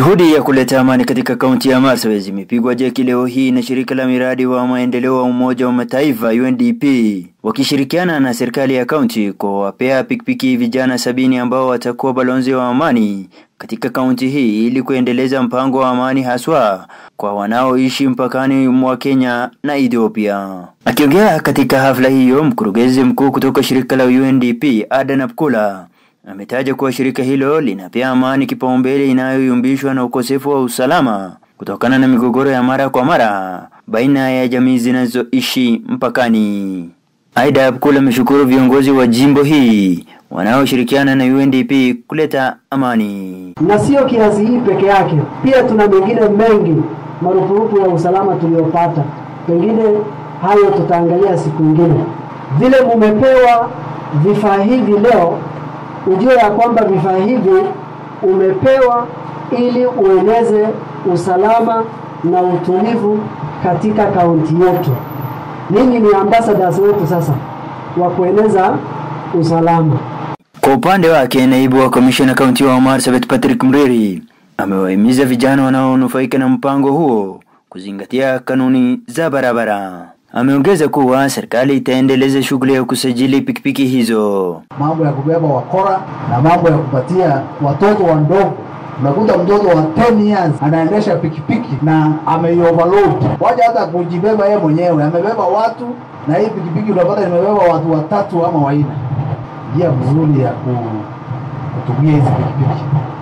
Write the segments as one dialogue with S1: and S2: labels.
S1: Juhudi ya kuleta amani katika kaunti ya Marsabit imepigwa jeki leo hii na shirika la miradi wa maendeleo wa Umoja wa Mataifa UNDP wakishirikiana na serikali ya kaunti kuwapea pikipiki vijana sabini ambao watakuwa balozi wa amani katika kaunti hii ili kuendeleza mpango wa amani haswa kwa wanaoishi mpakani mwa Kenya na Ethiopia. Akiongea katika hafla hiyo, mkurugenzi mkuu kutoka shirika la UNDP Adan Abkula ametaja kuwa shirika hilo linapea amani kipaumbele inayoyumbishwa na ukosefu wa usalama kutokana na migogoro ya mara kwa mara baina ya jamii zinazoishi mpakani. Aida Abkula ameshukuru viongozi wa jimbo hii wanaoshirikiana na UNDP kuleta amani.
S2: Na sio kiasi hii peke yake, pia tuna mengine mengi marupurupu ya usalama tuliyopata, pengine hayo tutaangalia siku nyingine. Vile mumepewa vifaa hivi leo ujue ya kwamba vifaa hivi umepewa ili ueneze usalama na utulivu katika kaunti yetu. Ninyi ni ambassadors wetu sasa wa kueneza usalama.
S1: Kwa upande wake, naibu wa kamishna kaunti wa Marsabit Patrick Mriri amewahimiza vijana wanaonufaika na mpango huo kuzingatia kanuni za barabara. Ameongeza kuwa serikali itaendeleza shughuli ya kusajili pikipiki hizo.
S3: Mambo ya kubeba wakora na mambo ya kupatia watoto wadogo. Unakuta mtoto wa 10 years anaendesha pikipiki na ameioverload, waja hata kujibeba yeye mwenyewe, amebeba watu, na hii pikipiki unapata imebeba watu watatu ama wanne. Njia mzuri ya kutumia hizi pikipiki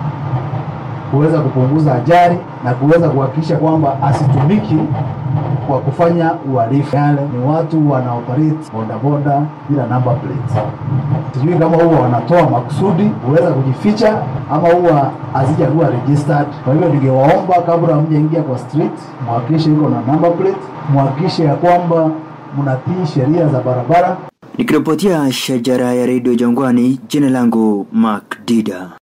S3: kuweza kupunguza ajali na kuweza kuhakikisha kwamba asitumiki kwa kufanya uhalifu. Yale ni watu wana operate bodaboda bila number plate. Sijui kama huwa wanatoa makusudi kuweza kujificha ama huwa hazijakuwa registered. Kwa hivyo ningewaomba kabla hamjaingia kwa street, muhakikishe iko na number plate, muhakikishe ya kwamba mnatii sheria za barabara.
S1: Nikiripotia Shajara ya Radio Jangwani, jina langu Mark Dida.